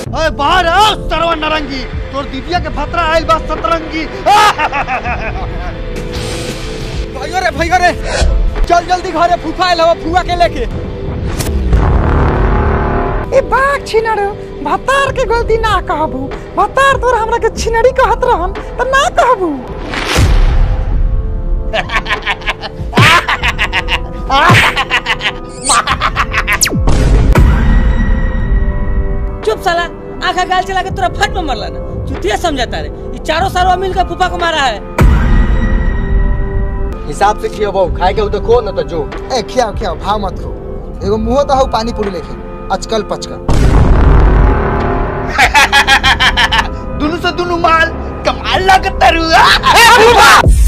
अरे बाहर आओ सरवा नरंगी तोर दीदिया के भतरा आइल बा सतरंगी भैया रे भैया रे चल जल्दी घरे फूफा आइल हवा फुआ के लेके ए बाघ छिनड़ भतार के गलती ना कहबू भतार तोर हमरा के छिनड़ी कहत रहन त ना कहबू चुप साला आंखा गाल चला के तोरा फट में मरला ना चुतिया समझाता रे ये चारों सारों मिलकर फूफा को मारा है हिसाब से खियो बहु खाए के हो तो खो न तो जो ए खियाओ खियाओ भाव मत खो एगो मुंह तो हऊ पानी पूरी लेके अचकल पचकल दुनु से दुनु माल कमाल लागत तारू